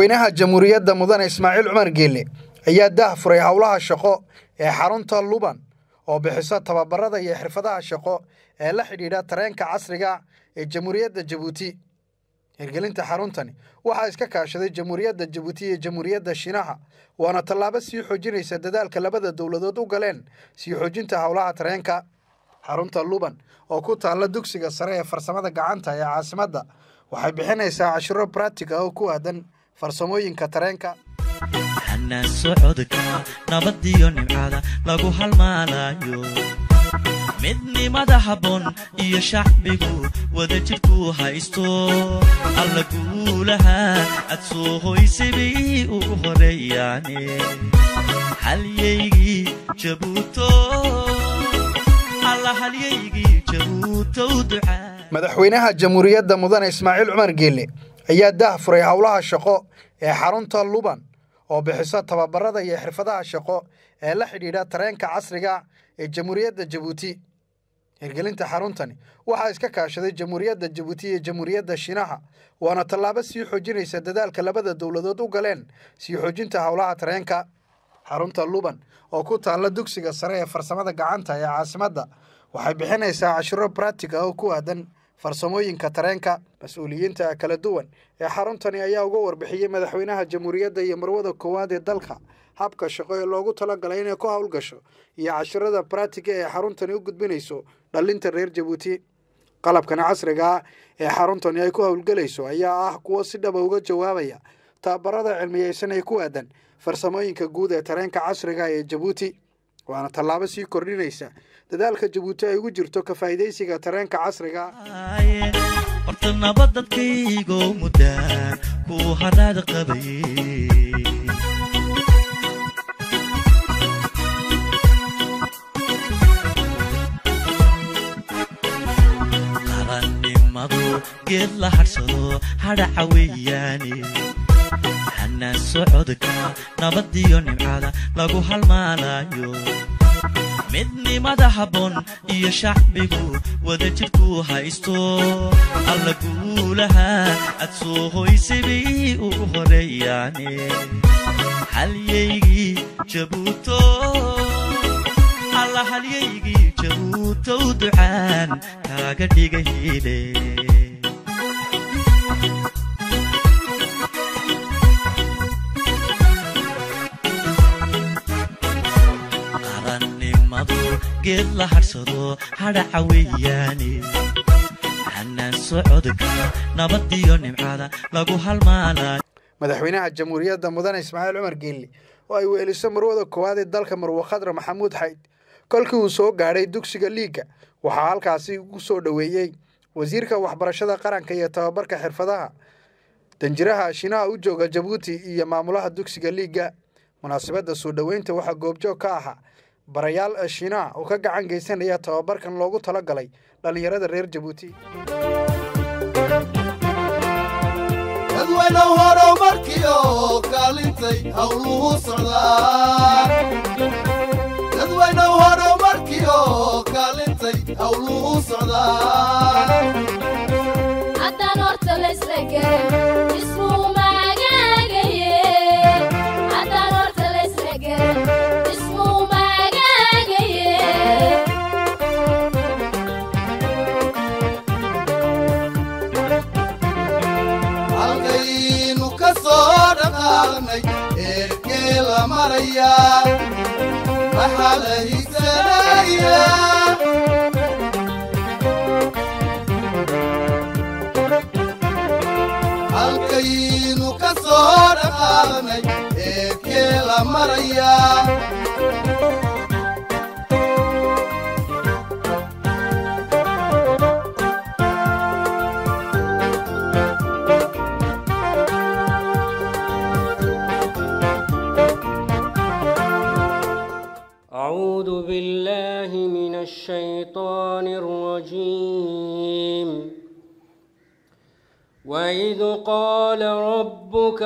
madaxweynaha jamhuuriyadda mudane ismaaciil cumar geelle ayaa daah furay howlaha shaqo ee xarunta luban oo bixisa tababarada iyo xirfadaha shaqo ee la xidhiidha tareenka casriga ee jamhuuriyadda jabuuti hirgelinta xaruntani waxaa iska kaashaday jamhuuriyadda jabuuti iyo jamhuuriyadda shiinaha waana tallaabo sii xoojinaysa dadaalka labada dowladood u galeen sii xoojinta howlaha tareenka xarunta luban oo ku taalla dugsiga sare ee farsamada gacanta ee caasimadda waxay bixinaysaa cashiro bratiga oo ku aadan farsamooyinka tareenka xanaan socodka nabadiyo nimcada lagu halmaalayo midnimada habboon iyo shacbigu wada jidhku haysto alla guulaha aad soo hoysabay ugu horeeyaane halyaygii jabuuto alla halyaygii jabuutow ducaa madaxweynaha jamhuuriyadda mudane ismaaciil cumar geelle ayaa daah furay howlaha shaqo ee xarunta luban oo bixisa tababarada iyo xirfadaha shaqo ee la xidhiidha tareenka casriga ee jamhuuriyadda jabuuti hirgelinta xaruntani waxaa iska kaashaday jamhuuriyadda jabuuti iyo jamhuuriyadda shiinaha waana tallaabo sii xoojinaysa dadaalka labada dowladood u galeen sii xoojinta howlaha tareenka xarunta luban oo ku taalla dugsiga sare ee farsamada gacanta ee caasimadda waxay bixinaysaa cashiro bratiga oo ku aadan farsamooyinka tareenka mas-uuliyiinta kala duwan ee xaruntani ayaa uga warbixiyey madaxweynaha jamhuuriyadda iyo marwada koowaad ee dalka habka shaqo ee loogu talagalay inay ku howlgasho iyo cashirada bratiga ee xaruntani u gudbinayso dhallinta reer jabuuti qalabkan casriga ah ee xaruntani ay ku howlgelayso ayaa ah kuwo si dhaba uga jawaabaya tababarada cilmiyeysan ee ku aadan farsamooyinka guud ee tareenka casriga ee jabuuti waana tallaabo sii kordhinaysa dadaalka jabuuti ay ugu jirto ka faa'iidaysiga tareenka casriga horta nabad dadkaygoo muddaan ku haraad qabayey qarannimadu geed la hadhsado hadhaca weeyaane xanaan socodka nabadiyo nimcada lagu halmaalayo midnimada habboon iyo shacbigu wada jidhku haysto alla guulaha aad soo hoysabay ugu horeeyaane halyaygii jabuuto alla halyaygii jabuutow ducaan kaaga dhiga hiile geed la hadhsado hadhaca weeyaane xanaan socodka nabadiyo nimcada lagu halmaalayo madaxweynaha jamhuuriyadda mudane ismaaciil cumar geelle oo ay weeliso marwada koowaad ee dalka marwe khadra maxamuud xayd kolkii uu soo gaadhay dugsiga liiga waxaa halkaasi ugu soo dhoweeyey wasiirka waxbarashada qaranka iyo tababarka xirfadaha danjiraha shiinaha u jooga jabuuti iyo maamulaha dugsiga liiga munaasabadda soo dhoweynta waxaa goobjoog ka ahaa barayaal shiinaha oo ka gacan geysanaya tababarkan loogu tala galay dhallinyarada reer jabuuti dadweyne horumarkiyo kaalintay howluhu socdaan dadweyne horumarkiyo kaalintay howluhu socdaan haddaan horta laysla garan ismuu maagaagaye haddaan horta laysla garan ismuu maagaagaye halkaynu ka soo dhaqaaqnay eerkee la marayaa maxaa la higsanayaa halkaynu ka soo dhaqaaqnay eerkee la marayaa أعوذ بالله من الشيطان الرجيم وإذ قال ربك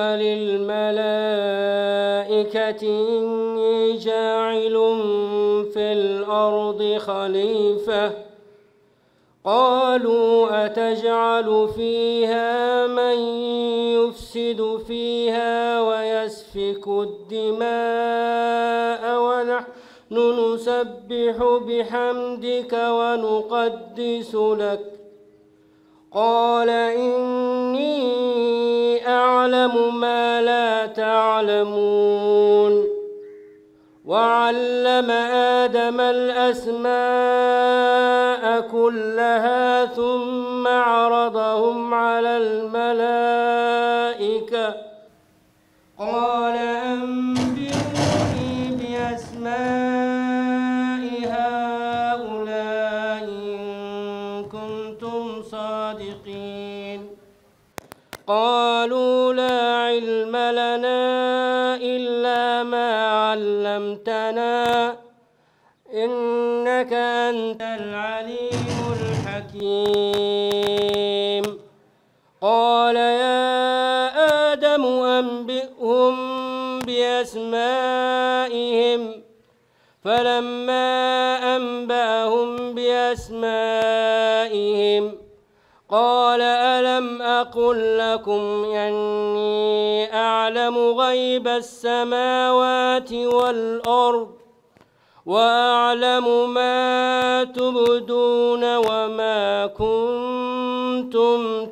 للملائكة إني جاعل في الأرض خليفة قالوا أتجعل فيها من يفسد فيها ويسفك الدماء ونحن نسبح بحمدك ونقدس لك قال إني أعلم ما لا تعلمون وعلم آدم الأسماء كلها ثم عرضهم على الملائكة قال أنبئوني بأسماء هؤلاء إن كنتم صادقين قالوا لا علم لنا إلا ما علمتنا إنك أنت العليم الحكيم قال يا آدم أنبئهم بأسمائهم فلما أنبأهم بأسمائهم قال ألم أقل لكم أني أعلم غيب السماوات والأرض وأعلم ما تبدون وما كنتم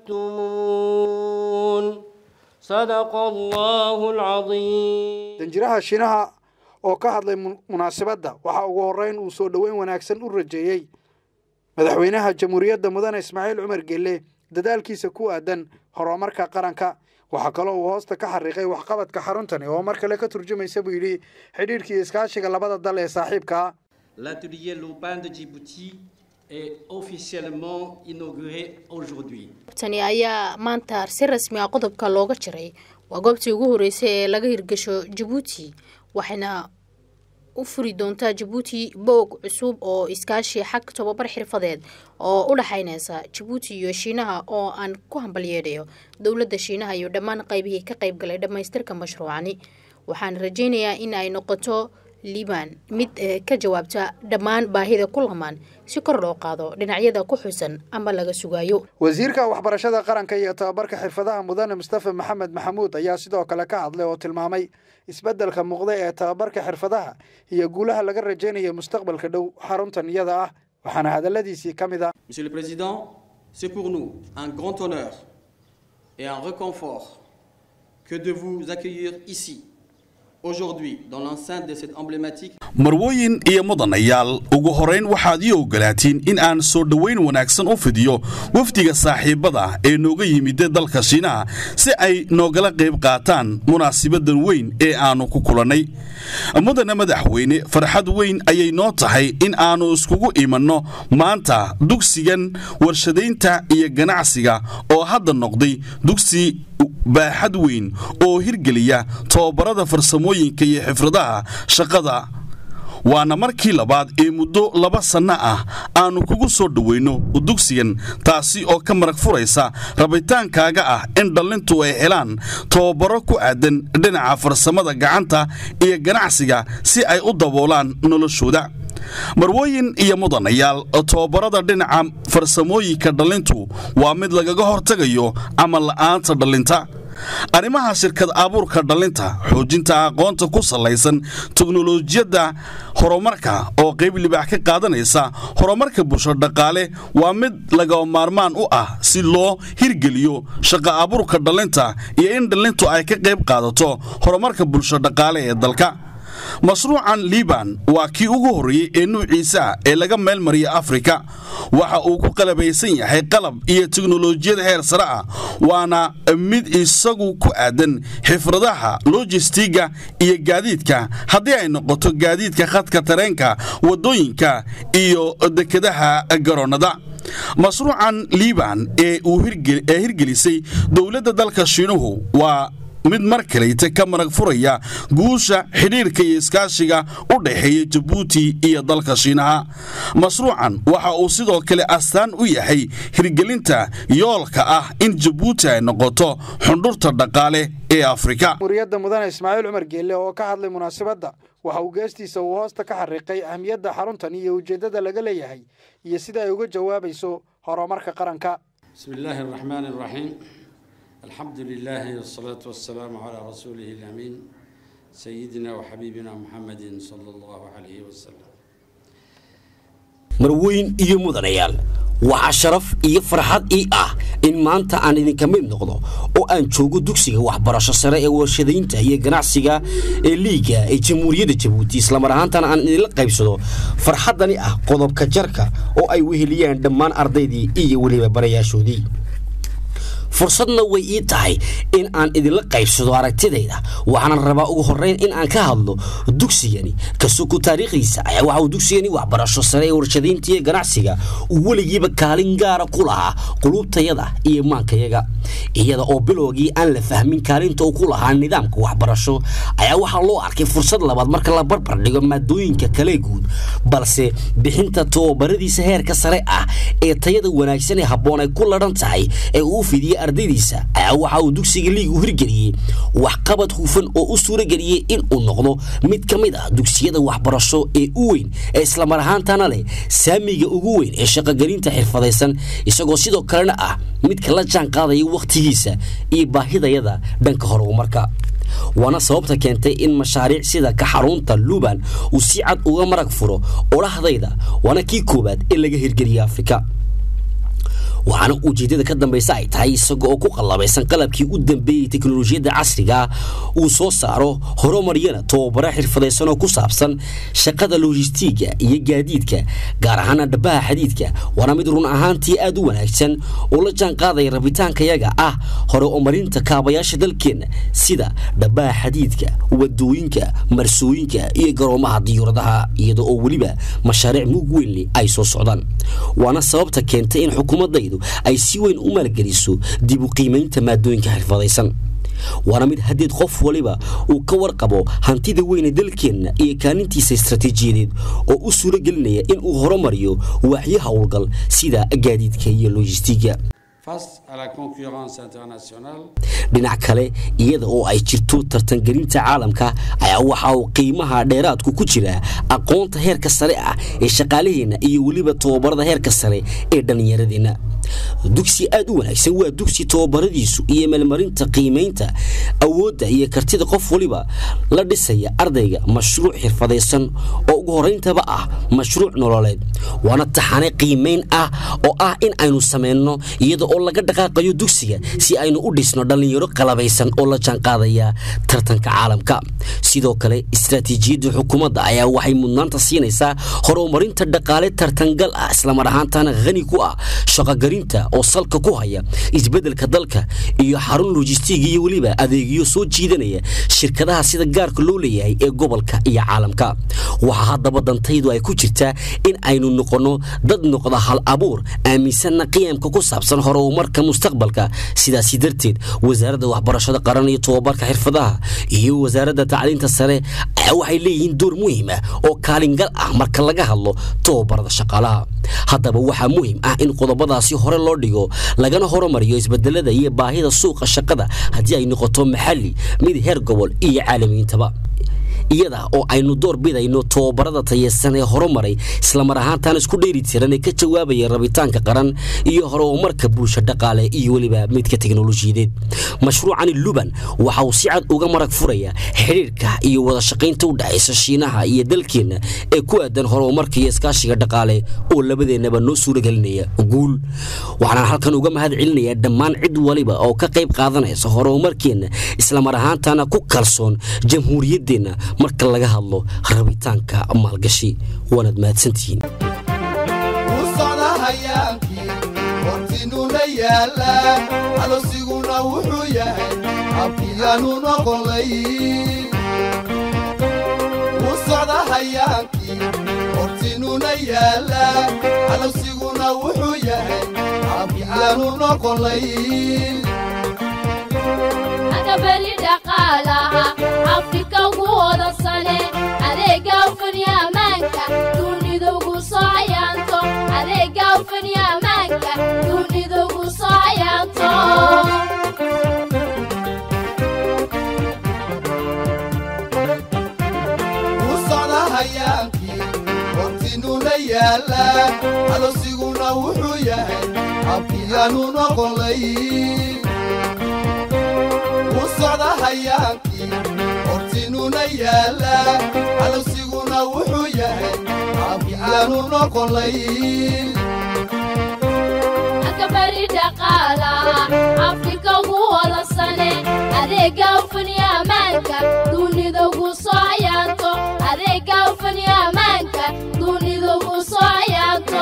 تكتمون صدق الله العظيم danjiraha shiinaha oo ka hadlay mu- munaasabadda waxaa ugu horreyn uu soo dhoweyn wanaagsan u rajeeyey madaxweynaha jamhuuriyadda mudane ismaaciil cumar gelle dadaalkiisa ku aadan horumarka qaranka waxaa kaloo uu hoosta ka xariiqay waxqabadka xaruntani oo mar kale ka turjumaysa buu yidhi xidhiidhkii iskaashiga labada dal ee saaxiibka ah L'atelier Lopin de Djibouti est officiellement inauguré aujourd'hui. tani ayaa maanta si rasmi ah qodobka looga jiray waa goobtii ugu horeysay ee laga hirgasho jabuuti waxayna u furi doontaa jabuuti boog cusub oo iskaashi xag tobabar xirfadeed oo u dhexayneysa jabuuti iyo shiinaha oo aan ku hambalyeedhayo dowladda shiinaha iyo dhammaan qaybihii ka qaybgalay dhammaystirka mashruucani waxaan rajaynayaa in ay noqoto liban mid eh, ka jawaabta dhammaan baahida ku lamaan si kor loo qaado dhinacyada ku xusan ama laga sugayo wasiirka waxbarashada qaranka iyo tababarka xirfadaha mudane mustafa maxamed maxamuud ayaa sidoo kale ka hadlay oo tilmaamay isbeddelka muuqda ee tababarka xirfadaha iyo guulaha laga rajaynayo mustaqbalka dhow xaruntan iyada ah waxaana hadalladiisii ka mid ah Monsieur le Président, c'est pour nous un grand honneur et un réconfort que de vous accueillir ici, aujourd'hui, dans l'enceinte de cette emblématique marwooyin iyo mudanayaal ugu horayn waxaad ii ogolaatiin in aan soo dhowayn wanaagsan u fidiyo wafdiga saaxiibada ee nooga yimida dalka shiinaha si ay noogala qayb qaataan munaasibadan weyn ee aannu ku kulannay mudane madaxweyne farxad weyn ayay noo tahay in aannu iskugu imanno maanta dugsigan warshadaynta iyo ganacsiga oo hadda noqday dugsi baaxad weyn oo hirgeliya tobabarada farsamooyinka iyo xifradaha shaqada waana markii labaad ee muddo laba sanno ah aannu kugu soo dhowayno dugsigan taasi oo ka marag furaysa rabitaankaaga ah in dhallintu ay helaan tababaro ku aadan dhinaca farsamada gacanta iyo ganacsiga si ay u daboolaan noloshooda marwooyin iyo mudanayaal tababarada dhinaca farsamooyinka dhallintu waa mid lagaga hortagayo camal la'aanta dhallinta arrimaha shirkad abuurka dhallinta xoojinta aqoonta ku salaysan teknolojiyadda horumarka oo qayb libaax ka qaadanaysa horumarka bulsho dhaqaale waa mid laga maarmaan u ah si loo hirgeliyo shaqo abuurka dhallinta iyo in dhallintu ay ka qayb qaadato horumarka bulsho dhaqaale ee dalka mashruucan liban waa kii ugu horreeyey ee nuuciisa ee laga meel mariya afrika waxa uu ku qalabaysan yahay qalab iyo teknolojiyad heer sare ah waana mid isagu ku aadan xifradaha lojistiga iyo gaadiidka haddii ay noqoto gaadiidka khadka tareenka waddooyinka iyo dekedaha garoonnada mashruucan liban ee uu hirgelisay dowladda dalka shiinuhu waa mid mar kaleyta ka marag furaya guusha xidhiirka iyo iskaashiga u dhexeeya jabuuti iyo dalka shiinaha mashruucan waxa uu sidoo kale astaan u yahay hirgelinta yoolka ah in jabuuti ay noqoto xundhurta dhaqaale ee afrika jamhuuriyadda mudane ismaaciil cumar geelle oo ka hadlay munaasabadda waxa uu geestiisa uu hoosta ka xariiqay ahmiyadda xaruntan iyo ujeeddada laga leeyahay iyo sida ay uga jawaabayso horumarka qaranka بسم الله الرحمن الرحيم الحمد لله والصلاة والسلام على رسوله الأمين سيدنا وحبيبنا محمد صلى الله عليه وسلم marweyn iyo mudanayaal waxaa sharaf iyo farxad ii ah in maanta aan idinka mid noqdo oo aan joogo dugsiga waxbarasho sare ee warshadaynta iyo ganacsiga ee liiga ee jamhuuriyadda jabuuti islamar ahaantana aan idinla qaybsado farxaddani ah qodobka jarka oo ay weheliyaan dhammaan ardaydii iyo weliba barayaashoodii fursadna way ii tahay in aan idinla qaybsado aragtidayda waxaana rabaa ugu horreyn in aan ka hadlo dugsigani kasuku taariikhdiisa ayaa waxa uu dugsigani waxbarasho sare ee warshadaynta iyo ganacsiga uu weligiiba kaalin gaara ku lahaa quluubtayada iyo maankayaga iyada oo bilowgii aan la fahmin kaalinta uu ku lahaa nidaamka waxbarasho ayaa waxaa loo arkay fursad labaad marka la barbar dhigo maadooyinka kale guud balse bixinta tababaradiisa heerka sare ah ee tayada wanaagsan ee habboon ay ku ladhan tahay ee uu fidiyey ardaydiisa ayaa waxa uu dugsiga liigu hirgeliyey waxqabad hufan oo u suurageliyey in uu noqdo mid ka mid ah dugsiyada waxbarasho ee u weyn ee islamar ahaantana leh saamiga ugu weyn ee shaqogelinta xirfadaysan isagoo sidoo kalena ah midka la jaan qaadaya wakhtigiisa iyo baahidayada dhanka horumarka waana sababta keentay in mashaariic sida ka xarunta luban uu si cad uga marag furo odhahdayda waana kii koowaad ee laga hirgeliya afrika waxaana ujeeddada ka dambaysa ay tahay isaga oo ku qallabaysan qalabkii u dambeeyey teknolojiyadda casriga uu soo saaro horumaryana tababaro xirfadaysan oo ku saabsan shaqada lojistiga iyo gaadiidka gaar ahaana dhabaha xadiidka waana mid run ahaantii aad u wanaagsan oo la jaan qaadaya rabitaankayaga ah hore umarinta kaabayaasha dalkeenna sida dhabaha xadiidka wadooyinka marsooyinka iyo garoomaha diyuuradaha iyada oo weliba mashaariic mug weynle ay soo socdaan waana sababta keentay in xukuumadaydu ay si weyn u maalgeliso dib u qiimaynta maadooyinka xirfadaysan waana mid haddeed qof waliba uu ka warqabo hantida weyne dalkeenna iyo kaalintiisa istaraatiijiyadeed oo u suuro gelinaya in uu horumariyo waaxyo howlgal sida gaadiidka iyo lojistiga Face à la concurrence internationale, dhinac kale iyada oo ay jirto tartangelinta caalamka ayaa waxa uu qiimaha dheeraadku ku jira aqoonta heerka sare ah ee shaqaalaheenna iyo weliba tababarada heerka sare ee dhallinyaradeenna dugsi aad u wanaagsan waa dugsi tababaradiisu iyo meelmarinta qiimaynta awoodda iyo kartida qof waliba la dhisaya ardayga mashruuc xirfadaysan oo ugu horrayntaba ah mashruuc nololeed waana taxane qiimayn ah oo ah in aynu samayno iyada oo laga dhaqaaqayo dugsiga si aynu u dhisno dhallinyaro qalabaysan oo la jaanqaadaya tartanka caalamka sidoo kale istaraatiijiyadda xukuumadda ayaa waxay mudnaanta siinaysaa horumarinta dhaqaale tartangal ah islamar ahaantana khani ku ah shaqogarinta oo salka ku haya isbeddelka dalka iyo xarun lojistiga iyo weliba adeegyo soo jiidanaya shirkadaha sida gaarka loo leeyahay ee gobolka iyo caalamka waxaa haddaba dantaydu ay ku jirtaa in aynu noqonno dad noqda hal abuur aaminsanna qiyamka ku saabsan horumarka mustaqbalka sidaasi darteed wasaaradda waxbarashada qaran iyo tobabarka xirfadaha iyo wasaaradda tacliinta sare ayaa waxay leeyihiin door muhiim ah oo kaalingal ah marka laga hadlo tobabarada shaqaalaha haddaba waxaa muhiim ah in qodobadaasi hore loo dhigo lagana horumariyo isbedelada iyo baahida suuqa shaqada haddii ay noqoto maxalli mid heer gobol iyo caalamiyiintaba iyada oo aynu door bidayno tababarada tayeysan ee horumaray islamar ahaantaan isku dheeri tiran ee ka jawaabaya rabitaanka qaran iyo horumarka bulsho dhaqaale iyo weliba midka teknolojiyadeed mashruucani luban waxa uu si cad uga marag furaya xidhiirka iyo wada shaqaynta u dhexaysa shiinaha iyo dalkeenna ee ku aadan horumarka iyo iskaashiga dhaqaale oo labadeennaba noo suuragelinaya guul waxaan halkan uga mahad celinayaa dhammaan cid waliba oo ka qayb qaadanaysa horumarkeenna islamar ahaantana ku kalsoon jamhuuriyaddeenna marka laga hadlo rabitaanka maalgashi waanaad mahadsantihiin u socda hayaankii hortinuna yaallaa calosiguna wuxuu yahay abkiyaanu noqonlay u socda hayaankii hortinuna yaallaa calosiguna wuxuu yahay abkiyaanu noqonlay Aka beri dak dhaqaalaha afrika ugu hodansane adeega ufaniya ammaanka dunida ugu soo hayaanto adeega ufaniya ammaanka dunida ugu soo hayaanto u socda hayaankii hortinuna yaalla alosiguna wuxuu yahay abkiyaanu noqonlay u socda hayaankii hortinuna yaalla alosiguna wuxuu yahay abkiyaanu noqonlay akabari dhaqaalaha afrika ugu hodansane adeega ufaniya ammaanka dunida ugu soo hayaanto adeega ufaniya ammaanka dunida ugu soo hayaanto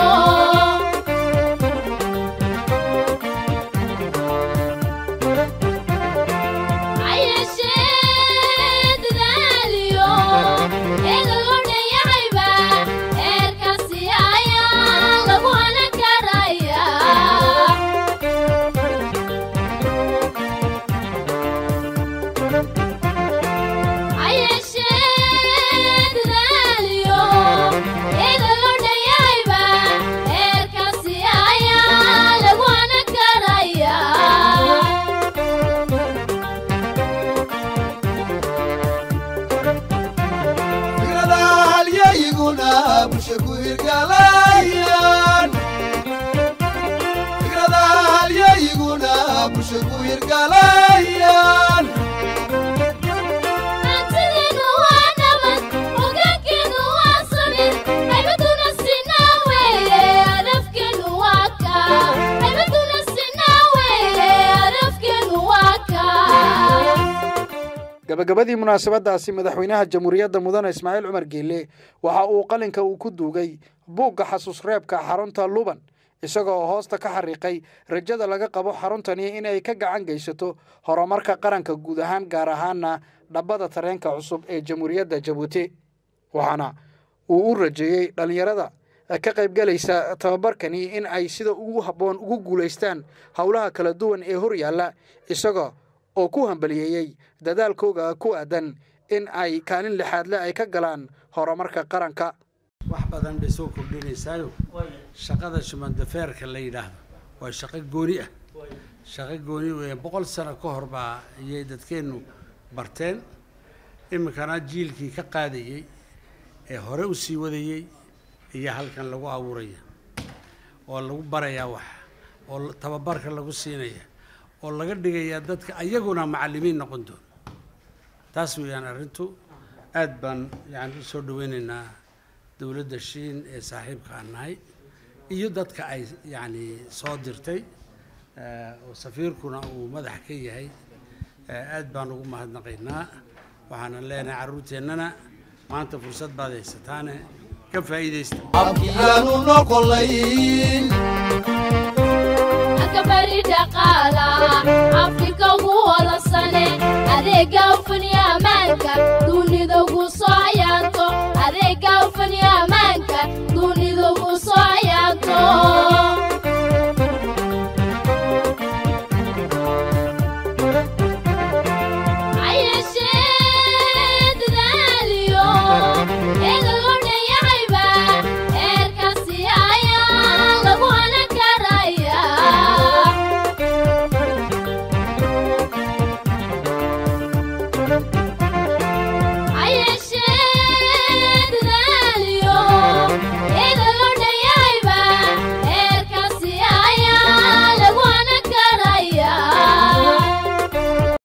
ayeshee dadaaliyo eega loo dhanyahayba eerkaasi ayaa lagu hanan karaya ayeshee dadaaliyo eega loo dhanyahayba eerkaasi ayaa lagu hanan karaya fikrada halyayguna bulsha ku hirgalayaan fikrada halyayguna bulsha ku hirgalayaan hantideenu waa nabad hogaankeenu waa samir haybaduna sinaa weeye hadafkeenu waa ka haybaduna sinaa weeye hadafkeenu waa ka gabagabadii munaasabadaasi madaxweynaha jamhuuriyadda mudane ismaaciil cumar geelle waxa uu qalinka uu ku duugay buugga xasuus reebka xarunta luban isagoo hoosta ka xariiqay rajada laga qabo xaruntani inay ka gacan geysato horumarka qaranka guud ahaan gaar ahaana dhabbada tareenka cusub ee jamhuuriyadda jabuuti waxaana uu u rajeeyey dhallinyarada ka qaybgalaysa tababarkani in ay sida ugu habboon ugu guulaystaan howlaha kala duwan ee hor yaalla isaga oo ku hambaliyeeyey dadaalkooga ku aadan in ay kaalin lixaadle ay ka galaan horumarka qaranka wax badan bay soo kordhinaysaayo shaqada shumandafeerka la yidhaahdo waa shaqo gooni ah shaqo gooni weeye boqol sano ka hor baa ayay dadkeennu barteen iminkana jiilkii ka qaadayey ee hore u sii wadayey ayaa halkan lagu abuuraya oo lagu barayaa wax oo la- tababarka lagu siinaya oo laga dhigayaa dadka ayaguna macallimiin noqon doon taas weeyaan arrintu aad baan yani u soo dhaweynaynaa dowladda shiin ee saaxiibka aan nahay iyo dadka ay yacni soo dirtay eh, oo safiirkuna uu madax ka yahay eh, aad baan ugu mahadnaqaynaa waxaanan leenahay carruurteennana maanta fursad baad haysataane ka faa'iidaysta abkiyaanu noqonlay akabari dhaqaalaha afrika ugu hodansane adeega ufaniya ammaanka dunida ugu soo hayaanto adeega ufaniya ammaanka